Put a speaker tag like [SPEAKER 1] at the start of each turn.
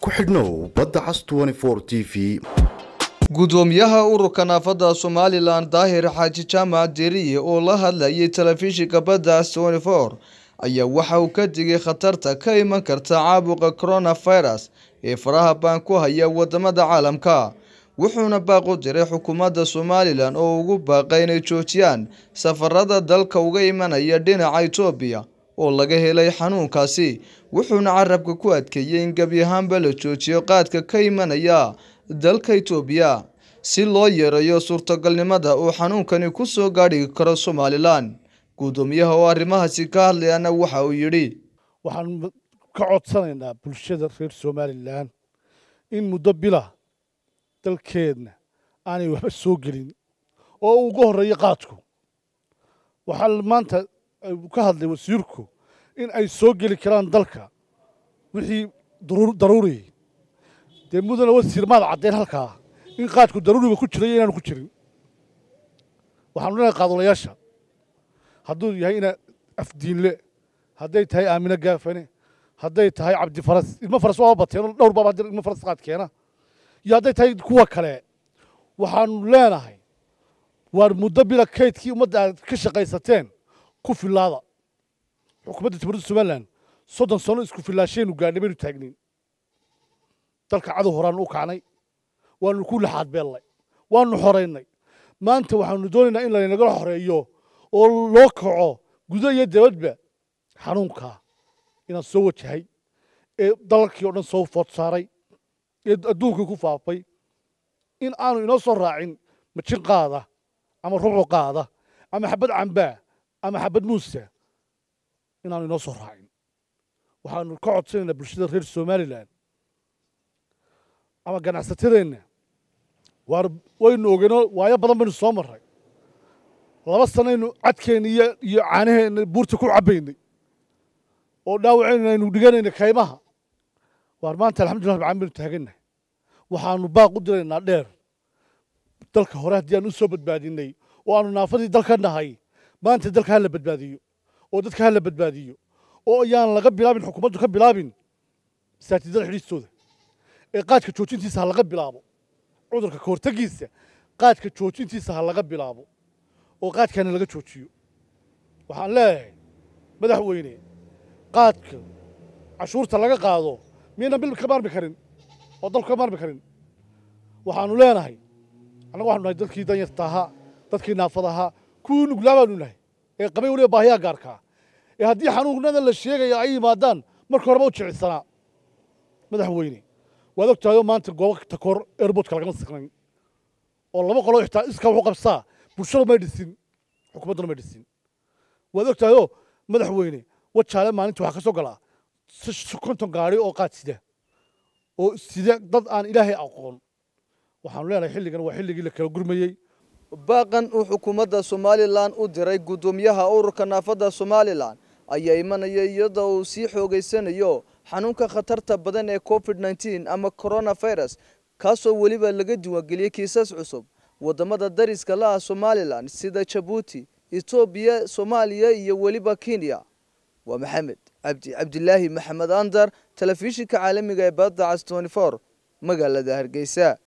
[SPEAKER 1] ku xidhnow badda cas t v
[SPEAKER 2] gudoomiyaha ururka naafada somalilan daahir xaaji jaamac deriye oo la hadlayay telefishinka badda cas ayaa waxa uu ka digay khatarta ka iman karta caabuqa coronavirus ee faraha baan ku haya wadamada caalamka wuxuuna baaq u diray xukuumadda somalilan oo ugu baaqay inay joojiyaan safarada dalka uga imanaya dhinaca itoobiya oo laga helay xanuunkaasi wuxuuna carabka ku adkeeyey in gebi ahaanba la joojiyo qaadka ka imanaya dalka itoobiya si loo yareeyo suurtagalnimada uu xanuunkani ku soo gaadhi karo somalilan gudoomiyaha oo arrimahaasi ka hadlayana waxa uu yidhi
[SPEAKER 3] waxaan ka codsanaynaa bulshada reer somalilan in muddo bila dalkeedna aanay waxba soo gelin oo uu uga horreeyo qaadku waxaa maanta ka hadlay wasiirku in ay soo geli karaan dalka wixii daruuriyey dee mudana wasiir maad caddeyn halkaa in qaadku daruuriba ku jiray inaanu ku jirin waxaanu leenahay qaadulayaasha hadduu yahay ina afdiinle hadday tahay aamine gaafane hadday tahay cabdifaras ilmo faras waa bateen dhowr baaba ilmo faras qaad keena iyo hadday tahay kuwa kale waxaanu leenahay waar muddo bila kaydkii ummadda aad ka shaqaysateen ku filaada xukuumadda jamhuuriyadda somalilan soddon sano isku filaashaynu gaadhnay baynu taagnin dalka cadow horaanu u kacnay waanu ku laxaad beellay waanu xoraynay maanta waxaanu doonaynaa in laynagala xoreeyo oo loo kaco gudo iyo dabadba xanuunkaa inaan soo wajahay ee dalalkii oo dhan soo food saaray ee adduunkii ku faafay in aanu inoo soo raacin majin qaada ama rubuc qaada ama xabad cambaa ama xabad muusa inaanu inoo soo raacin waxaanu ka codsanaynaa bulshada reer somalilan ama ganacsatadeenna waar waynu ogeynoo waayo badan baynu soo marray laba sanaynu cadkeenna iyo iyo caanaheenna buurta ku cabbaynay oo dhaawaceenna aynu dhiganayna kaymaha waar maanta alxamdullah rabcaan baynu taagannahay waxaanu baaq u diraynaa dheer dalka hore haddii aan u soo badbaadinay oo aanu naafadii dalka nahay maanta dalka ha la badbaadiyo oo dadka ha la badbaadiyo oo ayaan laga bilaabin xukuumaddu ka bilaabin masaajidada xidhiistooda ee qaadka joojintiisa ha laga bilaabo cudurka ka hortegiisa qaadka joojintiisa ha laga bilaabo oo qaadkaana laga joojiyo waxaan leeyahay madaxweyne qaadka cashuurta laga qaado miyaynan bil ka maarmi karin oo dalku ka maarmi karin waxaanu leenahay annaga waxanu nahay dadkii danyarta ahaa dadkii naafada ahaa kuwii nuglaa baanu nahay ee qabay weliba baahiyaa gaarkaa ee haddii xanuunada la sheegaya ay yimaadaan marka horeba u jecilsanaa madaxweyne waad og tahay oo maanta goobo takoor airboodka lagama siqnayn oo laba qolo xitaa iska wuxu qabsaa bulshadu may dhisin xukuumadduna may dhisin waad og tahay oo madaxweyne wajaale maalinta waxaa ka soo galaa konton gaari oo qaad sida oo sida dad aan ilaahay aqoon waxaanu leenahay xilligan waa xilligii la kala gurmayey
[SPEAKER 2] baaqan uu xukuumadda somalilan u diray guddoomiyaha ururka naafada somalilan ayaa imanaya iyadoo uu sii xoogeysanayo xanuunka khatarta badan ee covid nneteen ama coronavirus kaasoo weliba laga diiwaangeliyey kiisas cusub wadamada dariska la ah somalilan sida jabuuti etoobiya soomaaliya iyo weliba kenya waa maxamed cabdi cabdilaahi maxamed andar telefishinka caalamiga ee badda cas magaalada hargeysa